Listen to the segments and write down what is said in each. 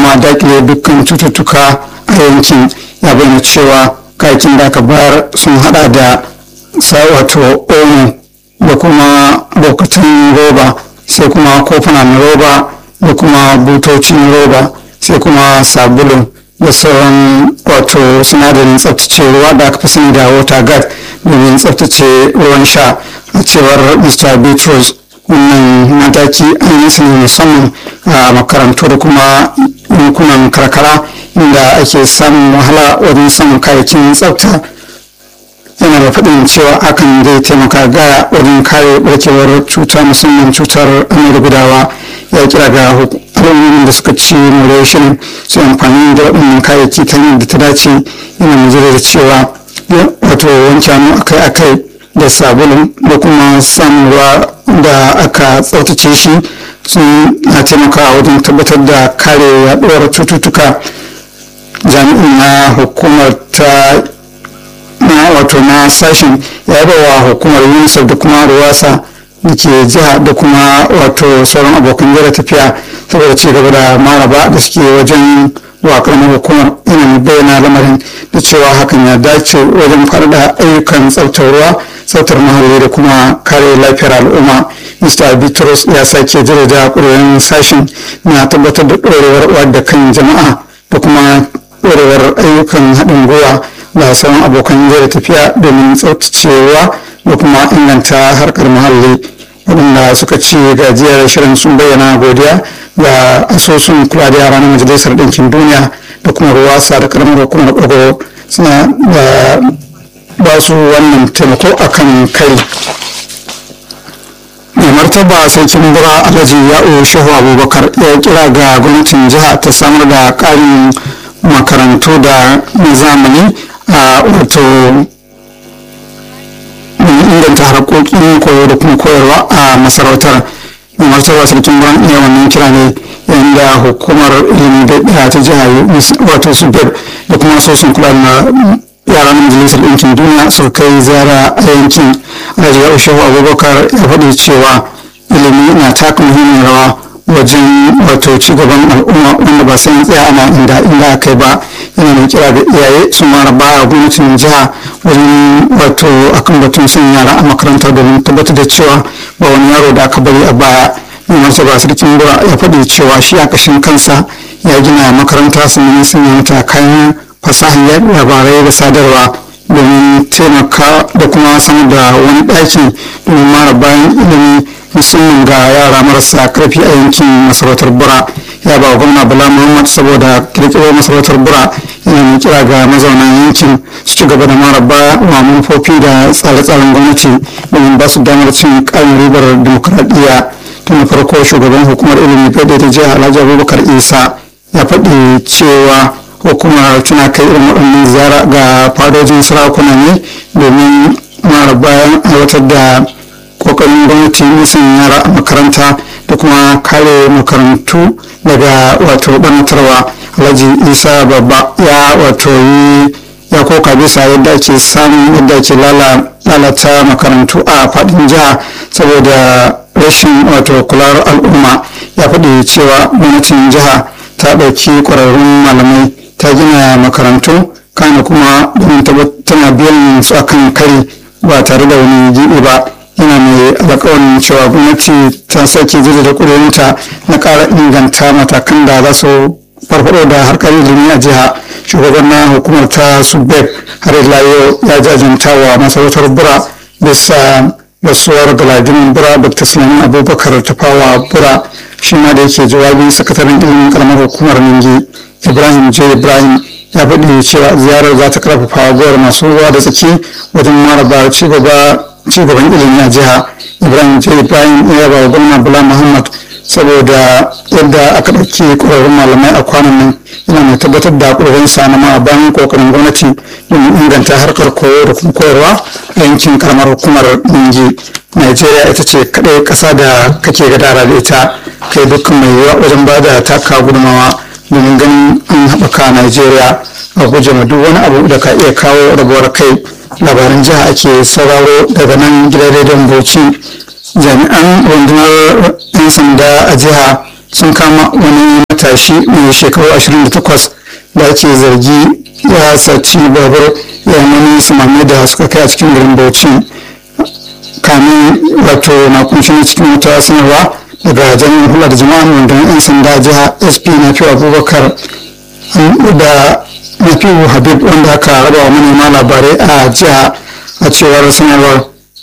kuma dakile dukkan cututtuka a yankin ya bayyana cewa kayakin da aka bayar sun hada da sa wato omo da kuma bokatan roba sai kuma kofunan roba da kuma butocin roba sai kuma sabulu da sauran wato sinadarin tsaftace ruwa da aka fi sani da water guard domin tsaftace ruwan sha a cewar mr bitrus wannan mataki an yi su ne musamman a makarantu da kuma yankunan karkara inda ake samun wahala wajen samun kayayyakin tsafta yana da faɗin cewa hakan zai taimaka gaya wajen kare barkewar cuta musamman cutar amai gudawa ya kira ga al'ummomin da suka ci more shirin su amfani da waɗannan kayayyaki ta hanyar da ta dace yana mai da cewa wato wanke hannu akai-akai da sabulu da kuma samun ruwa da aka tsaftace shi sun na taimakawa wajen tabbatar da kare yaduwar cututtuka jami'in na hukumar ta na wato na sashen ya wa hukumar unicef da kuma ruwasa da ke jiha da kuma wato sauran abokan jira tafiya saboda ci gaba da maraba da suke wajen wa karamar hukumar yana bayyana lamarin da cewa hakan ya dace wajen faɗaɗa ayyukan tsaftar ruwa tsaftar muhalli da kuma kare lafiyar al'umma mr bitrus ya sake jirada ƙwararren sashen na tabbatar da ɗorewar wadda kan jama'a da kuma ɗorewar ayyukan haɗin gwiwa da sauran abokan jira tafiya domin tsaftacewa da kuma inganta harkar muhalli waɗanda suka ci gajiyar shirin sun bayyana godiya ga asusun kula da yara na majalisar ɗinkin duniya da kuma ruwasa da karamar hukumar ɓago suna da ba su wannan taimako akan kai mai martaba sarkin bura alhaji ya'o shehu abubakar ya kira ga gwamnatin jiha ta samar da ƙarin makarantu da na zamani a wato inganta harkokin koyo da kuma koyarwa a masarautar mai martaba sarkin buran iya wannan kira ne yayin da hukumar ilimi da ta jiha wato su da kuma sosun kula da yara na majalisar ɗinkin duniya suka kai ziyara a yankin alhaji ya shehu abubakar ya faɗi cewa ilimi na taka muhimmin rawa wajen wato cigaban al'umma wanda ba sai tsaya ana inda inda aka ba yana mai kira da iyaye su mara baya gwamnatin jiha wajen wato akan batun son yara a makaranta domin tabbatar da cewa ba wani yaro da aka bari a baya mai martaba sarkin bura ya faɗi cewa shi a ƙashin kansa ya gina makaranta sannan sanya mata kayan fasahar labarai da sadarwa domin taimaka da kuma samar da wani ɗaki domin mara bayan ilimi musamman ga yara marasa karfi a yankin masarautar bura ya ba gwamna bala muhammad saboda kirkiro masarautar bura yana mai kira ga mazauna yankin su ci gaba da mara baya wa manufofi da tsare-tsaren gwamnati domin ba su damar cin ƙarin ribar dimokuraɗiyya tun farko shugaban hukumar ilimi fede ta jiha alhaji abubakar isa ya faɗi cewa hukumar tana kai irin waɗannan ziyara ga fadojin sarakuna ne domin mara bayan aiwatar da kokarin gwamnati nisan yara a makaranta da kuma kare makarantu daga wato ɓanatarwa alhaji isa babba ya wato yi ya koka bisa yadda ake samun yadda ake lalata makarantu a faɗin jiha saboda rashin wato kular al'umma ya faɗi cewa gwamnatin jiha ta ɗauki ƙwararrun malamai ta gina makarantu kana kuma tana biyan su akan kari ba tare da wani gibi ba yana mai alƙawarin cewa gwamnati ta sake zai da ƙudurinta na ƙara inganta matakan da za su farfado da harkar ilimi a jiha shugaban na hukumar ta subek har ila yau ya jajanta wa masarautar bura bisa rasuwar galadinin bura dr sulaiman abubakar tafawa bura shi ma da yake jawabin sakataren ilimin karamar hukumar ningi ibrahim j ibrahim ya faɗi cewa ziyarar za ta karfafa gowar masu ruwa da tsaki wajen maraba cigaban ilimi a jiha ibrahim j ibrahim ya ba wa gwamna bala muhammad saboda yadda aka ɗauki ƙwararrun malamai a kwanan nan yana mai tabbatar da ƙwararrun sa na bayan ƙoƙarin gwamnati domin inganta harkar koyo da kuma koyarwa a yankin karamar hukumar ningi Najeriya ita ce kaɗai ƙasa da kake gadara da ita kai dukkan mai yiwuwa wajen ba da taka gudunmawa domin ganin an haɓaka Najeriya a guje ma duk wani abu da ka iya kawo rabuwar kai labaran jiha ake sauraro daga nan gidan rediyon Bauchi jami'an rundunar 'yan sanda a jiha sun kama wani matashi mai shekaru 28 da ake zargi ya saci babur yayin wani samami da suka kai a cikin garin bauchi kamin wato na kunshi cikin wata sanarwa daga jami'in hula da jama'a rundunar 'yan sanda jiha sp na fi abubakar da nafi'u habib wanda aka raba wa manema labarai a jiha a cewar sanarwar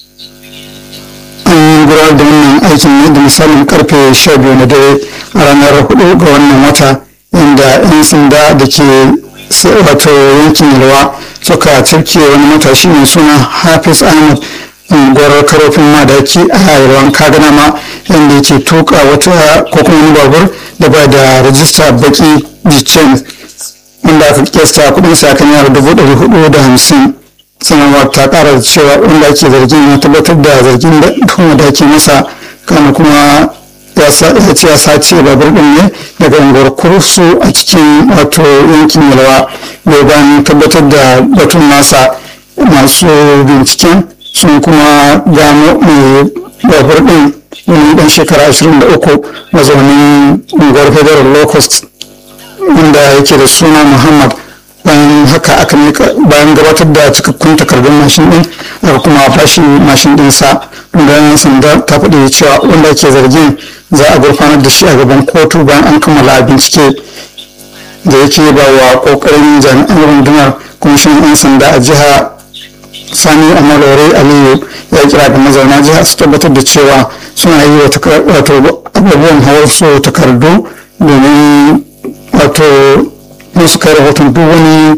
an yi gudanar da wannan aikin ne da misalin karfe 12 na dare a ranar 4 ga wannan wata inda 'yan sanda da ke wato yankin yalwa suka cirke wani matashi mai suna hafiz ahmad unguwar karofin madaki a yalwan kagana ma inda yake tuka wata ko kuma wani babur da ba da rajista baki jicen wanda aka kesta kudin sa kan yara dubu ɗari hudu da hamsin sanarwar ta kara da cewa wanda ake zargin ya tabbatar da zargin da kuma da ake masa kana kuma ya ce ya sace babur din ne daga unguwar kursu a cikin wato yankin yalwa bai bayan tabbatar da batun nasa masu binciken sun kuma gano mai babur din wani dan shekara 23 mazaunin unguwar federal locust inda yake da suna muhammad bayan haka aka mika bayan gabatar da cikakkun takardun mashin din aka kuma bashi mashin din sa rundunar sanda ta faɗi cewa wanda ake zargin za a gurfanar da shi a gaban kotu bayan an kammala bincike da yake ba wa kokarin jami'an rundunar kwamishinan 'yan sanda a jiha sani amalore aliyu ya kira ga mazauna jiha su tabbatar da cewa suna yi wato abubuwan hawar su takardu domin wato musu kai rahoton duk wani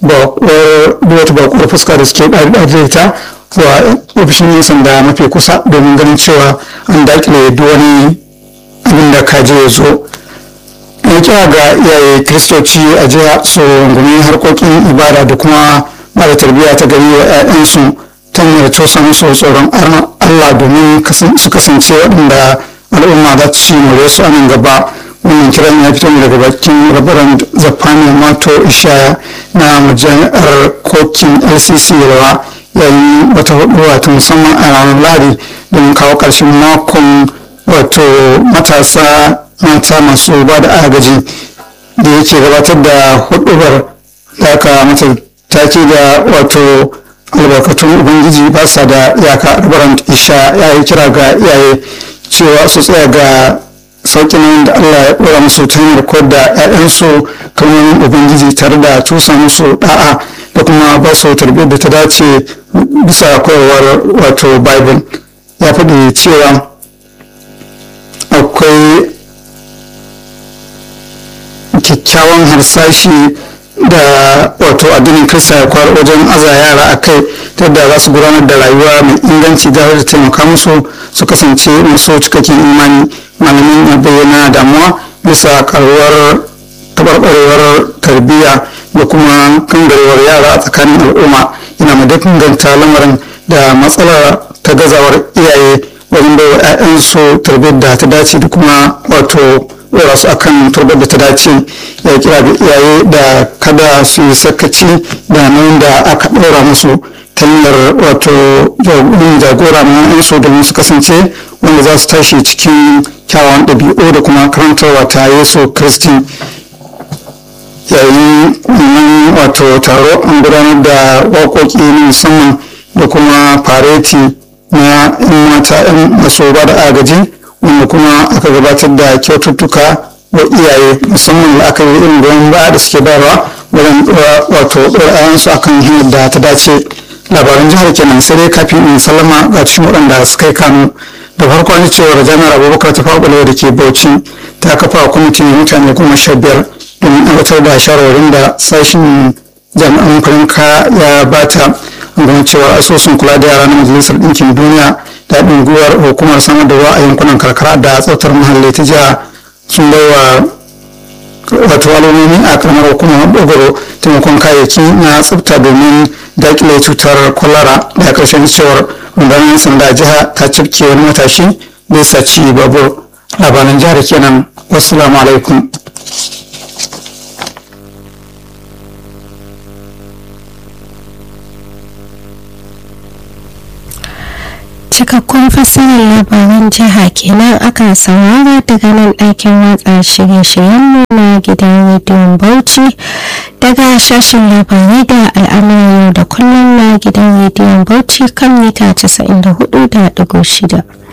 wata bakuwar fuska da suke ɗaɗe ta zuwa ofishin yin sanda mafi kusa domin ganin cewa an dakile duk wani abin da kaje ya zo ya kira ga iyaye kiristoci a jiya su rungumi harkokin ibada da kuma ba da tarbiyya ta gari wa 'ya'yansu ta hanyar tosa musu tsoron allah domin su kasance waɗanda al'umma za ta ci more su a nan gaba wannan kiran ya fito daga bakin rabaran zafani mato ishaya na majami'ar kokin lcc rawa yayin wata hudu wato musamman a ranar ladi don kawo ƙarshen makon wato matasa mata masu ba da agaji da yake gabatar da hudubar da aka mata take da wato albarkatun ubangiji ba sa da iyaka rabaran isha ya yi kira ga iyaye cewa su tsaya ga sauƙin da Allah ya ɗora musu ta hanyar koyar da 'ya'yansu kalmomin Ubangiji tare da cusa musu da'a da kuma ba su tarbiyyar da ta dace bisa koyarwar wato Bible ya faɗi cewa akwai kyakkyawan harsashi da wato addinin kirista ya kwar wajen aza yara a kai ta yadda za su gudanar da rayuwa mai inganci da da taimaka musu su kasance masu cikakken imani malamin ya bayyana damuwa bisa karuwar tabarbarewar tarbiyya da kuma kangarewar yara a tsakanin al'umma yana mai danganta lamarin da matsalar ta gazawar iyaye wajen bai wa 'ya'yansu tarbiyyar da ta dace da kuma wato ɗora su akan turbar da ta dace ya kira ga iyaye da kada su yi sakaci da nauyin da aka ɗora musu ta hanyar wato jagora na 'yansu domin su kasance wanda za su tashi cikin kyawawan ɗabi'u da kuma karantarwa ta yesu kristi yayin wannan wato taro an gudanar da waƙoƙi na musamman da kuma fareti na 'yan mata 'yan maso ba da agaji wanda kuma aka gabatar da kyaututtuka wa iyaye musamman da aka yi irin goyon baya da suke bayarwa wajen wato ɗorayensu akan hanyar da ta dace labaran jihar kenan sai dai kafin in sallama ga cikin waɗanda suka yi kano da farko an cewa jami'ar abubakar ta faɓalewa da ke bauchi ta kafa kwamitin mutane goma sha biyar domin aiwatar da shawarwarin da sashen jami'an farinka ya bata ganin cewa asusun kula da yara na majalisar ɗinkin duniya da haɗin gwiwar hukumar samar da ruwa a yankunan karkara da tsaftar muhalli ta jiha sun bai wa wato alamomi a karamar hukumar dogoro taimakon kayayyaki na tsafta domin dakile cutar kwalara da ƙarshen cewar rundunar sanda jiha ta cifke wani matashi da ya saci babur labaran jihar kenan wasu alaikum cikakkun fassarar labaran jiha kenan aka saurara daga nan ɗakin watsa shirye-shiryenmu na gidan rediyon bauchi daga sashen labarai da al'amuran yau da kullum na gidan rediyon bauchi kan mita 94.6